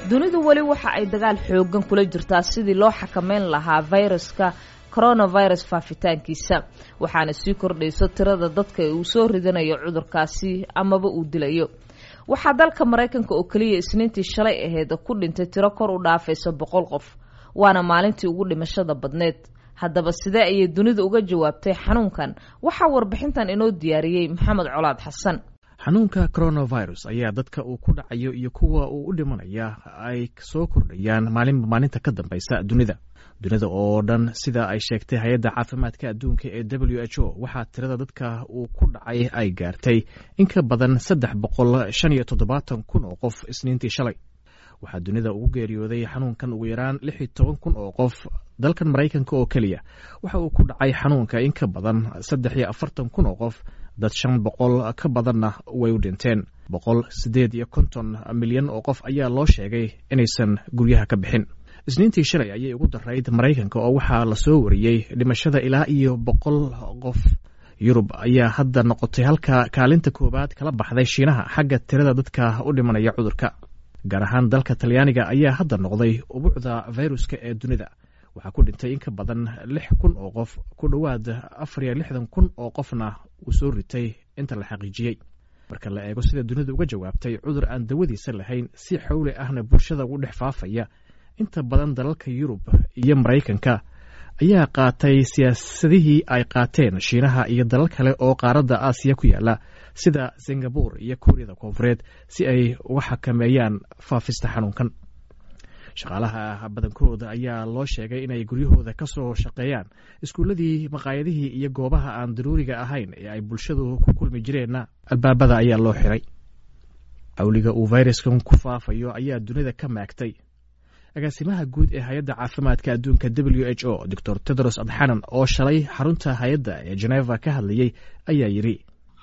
dunidu weli waxa ay dagaal xoogan kula jirtaa sidii loo xakameyn lahaa fayraska coronavirus faafitaankiisa waxaana sii kordhayso tirada dadka uu soo ridanayo cudurkaasi amaba uu dilayo waxaa dalka maraykanka oo keliya isniintii shalay aheyd ku dhintay tiro kor u dhaafaysa boqol qof waana maalintii ugu dhimashada badneed haddaba sidee ayay dunidu uga jawaabtay xanuunkan waxaa warbixintan inoo diyaariyey maxamed colaad xasan xanuunka coronavirus ayaa dadka uu ku dhacayo iyo kuwa uu u dhimanaya ay soo kordhayaan maalinba maalinta ka dambaysa dunida dunida oo dhan sida ay sheegtay hay-adda caafimaadka adduunka ee w h o waxaa tirada dadka uu ku dhacay ay gaartay in ka badan saddex boqol shan iyo toddobaatan kun oo qof isniintii shalay waxaa dunida ugu geeriyooday xanuunkan ugu yaraan lix iyo toban kun oo qof dalkan maraykanka oo keliya waxa uu ku dhacay xanuunka in ka badan saddex iyo afartan kun oo qof dad shan boqol ka badanna way u dhinteen boqol siddeed iyo konton milyan oo qof ayaa loo sheegay inaysan guryaha ka bixin isniintii shalay ayay ugu darayd maraykanka oo waxaa lasoo wariyey dhimashada ilaa iyo boqol qof yurub ayaa hadda noqotay halka kaalinta koowaad kala baxday shiinaha xagga tirada dadka u dhimanaya cudurka gaar ahaan dalka talyaaniga ayaa hadda noqday ubuucda fayruska ee dunida waxaa ku dhintay in ka badan lix kun oo qof ku dhowaad afar iyo lixdan kun oo qofna uu soo ritay inta la xaqiijiyey marka la eego sida dunidu uga jawaabtay cudur aan dawadiisa lahayn si xowli ahna bulshada ugu dhex faafaya inta badan dalalka yurub iyo maraykanka ayaa qaatay siyaasadihii ay qaateen shiinaha iyo dalal kale oo qaaradda aasiya ku yaala sida singabur iyo kuuriyada koonfureed si ay uga xakameeyaan faafista xanuunkan shaqaalaha badankooda ayaa loo sheegay inay guryahooda ka soo shaqeeyaan iskuulladii maqaayadihii iyo goobaha aan daruuriga ahayn ee ay bulshadu ku kulmi jireenna albaabada ayaa loo xiray xawliga uu fayraskan ku faafayo ayaa dunida ka maagtay agaasimaha guud ee hay-adda caafimaadka adduunka w h o doctor tedros adxanan oo shalay xarunta hay-adda ee geneva ka hadlayey ayaa yidhi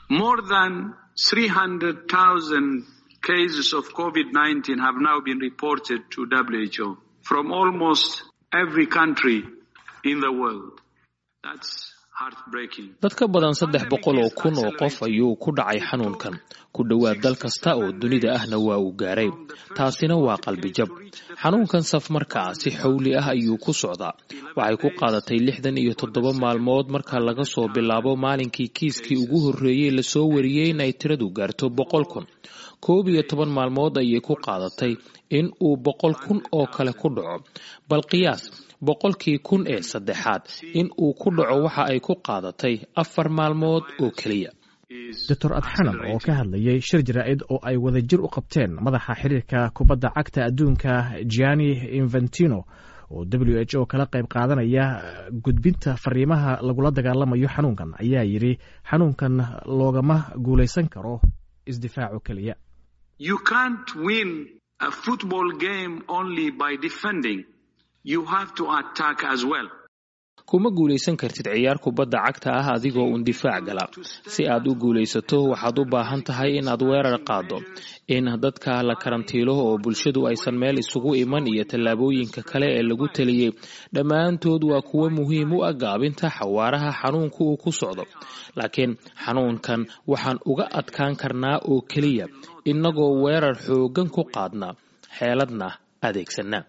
cases of COVID-19 have now been reported to WHO from almost every country in the world. That's heartbreaking. dad ka badan saddex boqol oo kun oo qof ayuu ku dhacay xanuunkan ku dhowaad dal kasta oo dunida ahna waa uu gaaray taasina waa qalbijab xanuunkan safmarkaa si xowli ah ayuu ku socdaa waxay ku qaadatay lixdan iyo toddoba maalmood marka laga soo bilaabo maalinkii kiiskii ugu horreeyey lasoo wariyey in ay tiradu gaarto boqol kun koob iyo toban maalmood ayay ku qaadatay in uu boqol kun oo kale ku dhaco bal qiyaas boqolkii kun ee saddexaad in uu ku dhaco waxa ay ku qaadatay afar maalmood oo keliya doctor adxanan oo ka hadlayay shir jaraa'id oo ay wadajir u qabteen madaxa xiriirka kubadda cagta adduunka gianni inventino oo w h o kala qayb qaadanaya gudbinta fariimaha lagula dagaalamayo xanuunkan ayaa yidhi xanuunkan loogama guulaysan karo isdifaaco keliya You can't win a football game only by defending. You have to attack as well. kuma guulaysan kartid ciyaar kubadda cagta ah adigoo uun difaac gala si aad u guulaysato waxaad u baahan tahay inaad weerar qaaddo in dadka la karantiilo oo bulshadu aysan meel isugu iman iyo tallaabooyinka kale ee lagu taliyey dhammaantood waa kuwo muhiim u ah gaabinta xawaaraha xanuunku uu ku socdo laakiin xanuunkan waxaan uga adkaan karnaa oo keliya innagoo weerar xooggan ku qaadna xeeladna adeegsana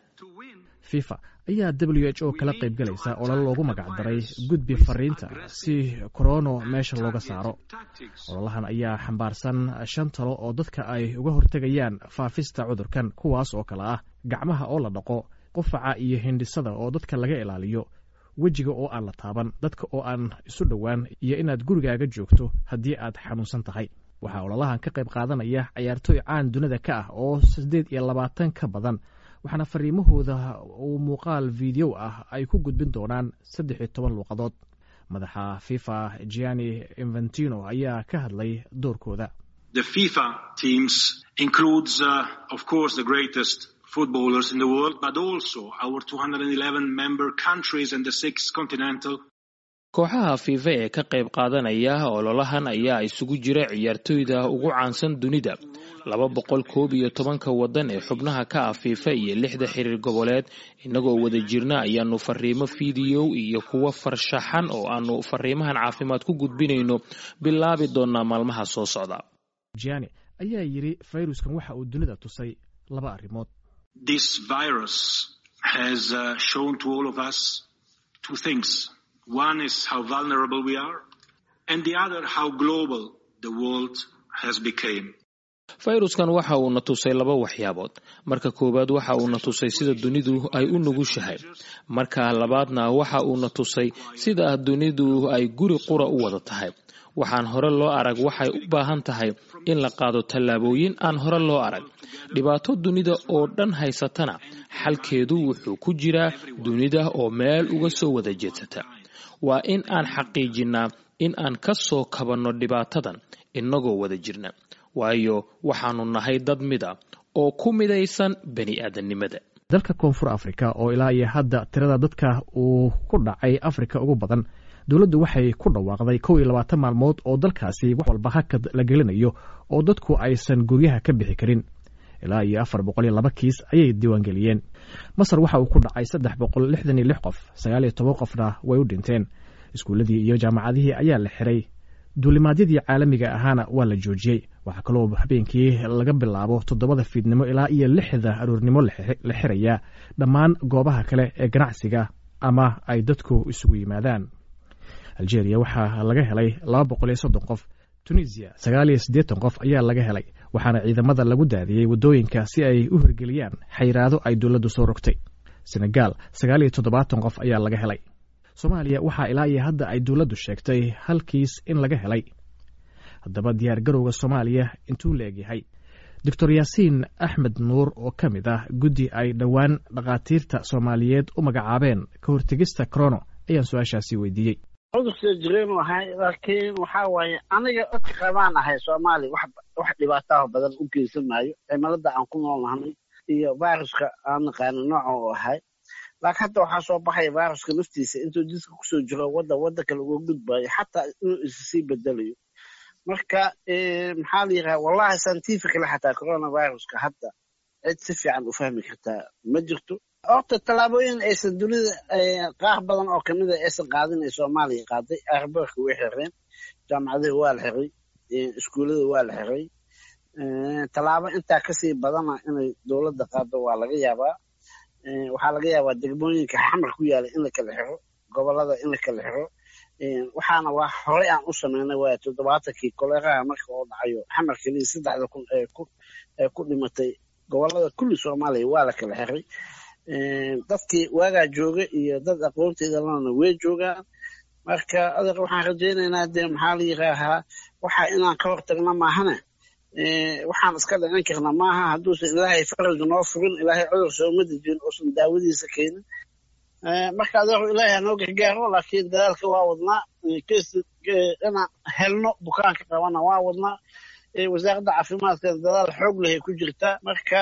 fifa ayaa w h o kala qayb galaysa olol loogu magacdaray gudbi fariinta si korono meesha looga saaro ololahan ayaa xambaarsan shan talo oo dadka ay uga hortegayaan faafista cudurkan kuwaas oo kale ah gacmaha oo la dhaqo qufaca iyo hindhisada oo dadka laga ilaaliyo wejiga oo aan la taaban dadka oo aan isu dhowaan iyo inaad gurigaaga joogto haddii aad xanuunsan tahay waxaa ololahan ka qayb qaadanaya cayaartooy caan dunida ka ah oo siddeed iyo labaatan ka badan waxaana fariimahooda uu muuqaal video ah ay ku gudbin doonaan saddex iyo toban luuqadood madaxa fifa gianni inventino ayaa ka hadlay doorkooda The FIFA teams includes, uh, of course, the greatest footballers in the world, but also our 211 member countries and the six continental kooxaha fiifa ee ka qayb qaadanaya ololahan ayaa isugu jira ciyaartooyda ugu caansan dunida laba boqol koob iyo tobanka waddan ee xubnaha ka ah fiifa iyo lixda xiriir goboleed innagoo wada jirna ayaanu fariimo fideow iyo kuwo farshaxan oo aanu fariimahan caafimaad ku gudbinayno bilaabi doonaa maalmaha soo socda jani ayaa yidhi fayruskan waxa uu dunida tusay laba arrimood this virus has uh, shown to all of us two things. One is how vulnerable we are, and the other how global the world has become. fayruskan waxa uu na tusay laba waxyaabood marka koowaad waxa uu na tusay sida dunidu ay u nugushahay marka labaadna waxa uu na tusay sida dunidu ay guri qura u wada tahay waxaan hore loo arag waxay u baahan tahay in la qaado tallaabooyin aan hore loo arag dhibaato dunida oo dhan haysatana xalkeedu wuxuu ku jiraa dunida oo meel uga soo wada jeedsata waa in aan xaqiijinnaa in aan ka soo kabanno dhibaatadan innagoo wada jirna waayo waxaanu nahay dad mida oo ku midaysan bani aadamnimada dalka koonfur afrika oo ilaa iyo hadda tirada dadka uu ku dhacay afrika ugu badan dowladdu waxay ku dhawaaqday kow iyo labaatan maalmood oo dalkaasi wax walba hakad la gelinayo oo dadku aysan guryaha ka bixi karin ilaa iyo afar boqol iyo laba kiis ayay diiwaangeliyeen masar waxa uu ku dhacay saddex boqol lixdan iyo lix qof sagaal iyo toban qofna way u dhinteen iskuulladii iyo jaamacadihii ayaa la xiray duulimaadyadii caalamiga ahaana waa la joojiyey waxaa kaloo habeenkii laga bilaabo toddobada fiidnimo ilaa iyo lixda aroornimo la xirayaa dhammaan goobaha kale ee ganacsiga ama ay dadku isugu yimaadaan algeria waxaa laga helay laba boqol iyo soddon qof tunisiya sagaal iyo siddeetan qof ayaa laga helay waxaana ciidamada lagu daadiyey waddooyinka si ay u hirgeliyaan xayiraado ay dowladdu soo rogtay senegaal sagaal iyo toddobaatan qof ayaa laga helay soomaaliya waxaa ilaa iyo hadda ay dowladdu sheegtay hal kiis in laga helay haddaba diyaar garowga soomaaliya intuu la egyahay doctor yaasiin axmed nuur oo ka mid ah guddi ay dhowaan dhakhaatiirta soomaaliyeed u magacaabeen ka hortegista corono ayaan su-aashaasi weydiiyey cudurka jireen ahay laakiin waxaa waaye aniga dadka qabaan ahay soomaaliya wax wax dhibaataha badan u geysan maayo cimilada aan ku nool nahnay iyo viruska aan naqaano nooca u ahay laakiin hadda waxaa soo baxaya viruska naftiisa intuu jidka kusoo jiro wadda wadda kale uga gudbayo xataa inuu isa sii bedelayo marka maxaa la yidhaha wallahi scientifically xataa coronaviruska hadda cid si fiican u fahmi kartaa ma jirto horta tallaabooyin aysan dunida qaar badan oo kamida aysan qaadin ay soomaaliya qaaday airborka way xireen jaamacadihi waa la xiray iskuullada waa la xiray tallaabo intaa kasii badana inay dowladda qaado waa laga yaabaa waxaa laga yaabaa degmooyinka xamar ku yaala in la kala xiro gobolada in la kala xiro waxaana waa horey aan u sameynay waaya toddobaatankii koleeraha marka oo dhacayo xamar keliya saddexda kun ee ku dhimatay gobolada kulli soomaaliya waa la kala xiray dadkii waagaa jooga iyo dad aqoonteeda lana way joogaan marka adeer waxaan rajaynaynaa dee maxaa la yiraahaa waxa inaan ka hortagna maahane waxaan iska dhicin karna maaha hadduusan ilaahay faraj noo furin ilaahay cudur sooma dejin uusan daawadiisa keenin marka adeeru ilaahay hanoo gargaaro laakiin dadaalka waa wadnaa inaan helno bukaanka qabana waa wadnaa wasaaradda caafimaadka dadaal xoog lehay ku jirtaa marka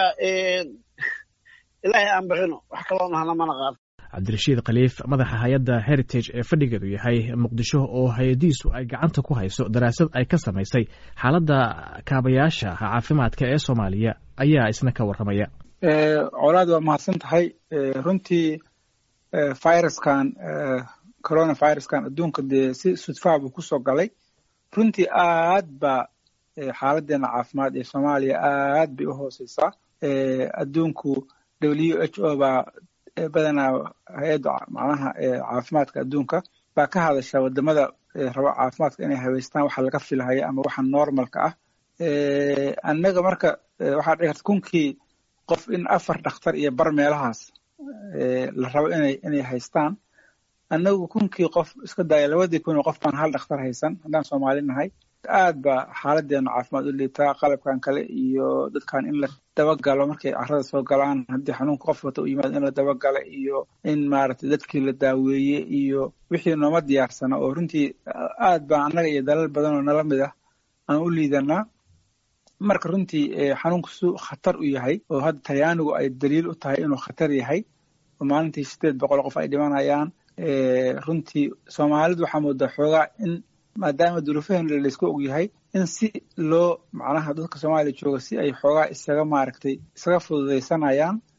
ilaahay aan barino wax kaloo nahna mana qaado cabdirashiid khaliif madaxa hay-adda heritage ee fadhigeedu yahay muqdisho oo hay-adiisu ay gacanta ku hayso daraasad ay ka samaysay xaaladda kaabayaasha caafimaadka ee soomaaliya ayaa isna ka warramaya colaad waa mahadsan tahay runtii viruskan coronaviruskan adduunka dee si sudfaa buu kusoo galay runtii aad baa xaaladeena caafimaad ee soomaaliya aad bay u hooseysaa adduunku w h o baa badanaa hay-adda macnaha caafimaadka adduunka baa ka hadasha wadamada rabo caafimaadka inay habeystaan waxa laga filahaya ama waxa normalka ah annaga marka waxaa dhici karta kunkii qof in afar dhakhtar iyo bar meelahaas la rabo inay inay haystaan annagu kunkii qof iska daaya labadii kun oo qof baan hal dhakhtar haysan haddaan soomaali nahay aad baa xaaladeena caafimaad u liitaa qalabkan kale iyo dadkan in la dabagalo markay carada soo galaan haddii xanuunka qof wata u yimaado in la dabagalo iyo in maaragtay dadkii la daaweeye iyo wixii nooma diyaarsana oo runtii aad baa annaga iyo dalal badan oo nala mid ah aan u liidanaa marka runtii xanuunku su khatar u yahay oo hadda talyaanigu ay daliil u tahay inuu khatar yahay oo maalintii sideed boqol qof ay dhimanayaan runtii soomaalidu waxaa moodaa xoogaa in maadaama duruufaheena laysku og yahay in si loo macnaha dadka soomaaliya jooga si ay xoogaa isaga maaragtay isaga fududaysanayaan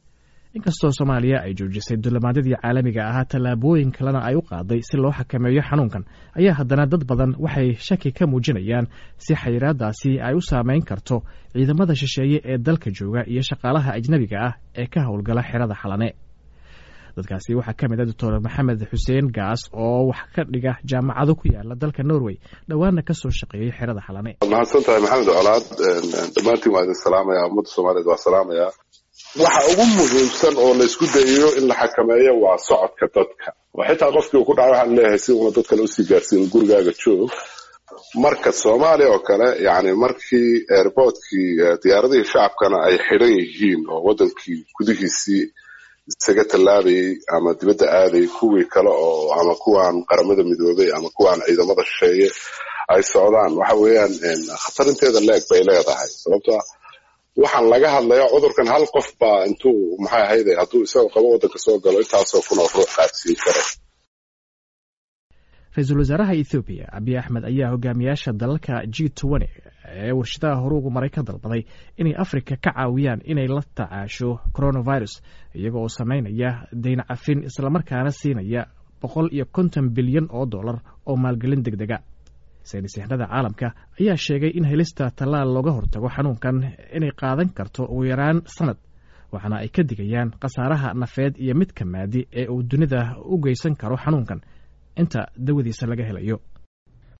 inkastoo soomaaliya ay joojisay dulamaadyadii caalamiga ahaa tallaabooyin kalena ay u qaaday si loo xakameeyo xanuunkan ayaa haddana dad badan waxay shaki ka muujinayaan si xayiraadaasi ay u saameyn karto ciidamada shisheeye ee dalka jooga iyo shaqaalaha ajnebiga ah ee ka howlgala xerada xalane dadkaasi waxaa ka mid ah doctor maxamed xuseen gaas oo wax ka dhiga jaamacado ku yaala dalka norway dhowaana ka soo shaqeeyey xerada xalane mahadsan tahay maxamed colaad dhammaantiin waa idin salaamaya ummadda soomaaliyeed waa salaamaya waxa ugu muhiimsan oo laysku dayayo in la xakameeyo waa socodka dadka oo xitaa qofkii uu ku dhaca waxaan leeyahay si una dad kale usii gaarsiin gurigaaga joog marka soomaaliya oo kale yani markii airboortkii diyaaradihii shacabkana ay xidhan yihiin oo wadankii gudihiisii isaga tallaabayay ama dibadda aadayay kuwii kale oo ama kuwaan qaramada midoobay ama kuwaan ciidamada shisheeye ay socdaan waxa weeyaan khatarinteeda leeg bay leedahay sababtoa waxaan laga hadlaya cudurkan hal qof baa intuu maxay ahayde hadduu isagoo qabo waddanka soo galo intaasoo kun oo ruux qaadsiin kara ra-iisul wasaaraha ethoobiya abiy axmed ayaa hogaamiyaasha dalalka g twenty ee warshadaha horuugu maray ka dalbaday inay afrika ka caawiyaan inay la tacaasho coronavirus iyaga oo sameynaya dayn cafin islamarkaana siinaya boqol iyo konton bilyan oo dollar oo maalgelin deg dega saynis yahanada caalamka ayaa sheegay in helista tallaal looga hortago xanuunkan inay qaadan karto ugu yaraan sanad waxaana ay ka digayaan khasaaraha nafeed iyo midka maadi ee uu dunida u geysan karo xanuunkan inta dawadiisa laga helayo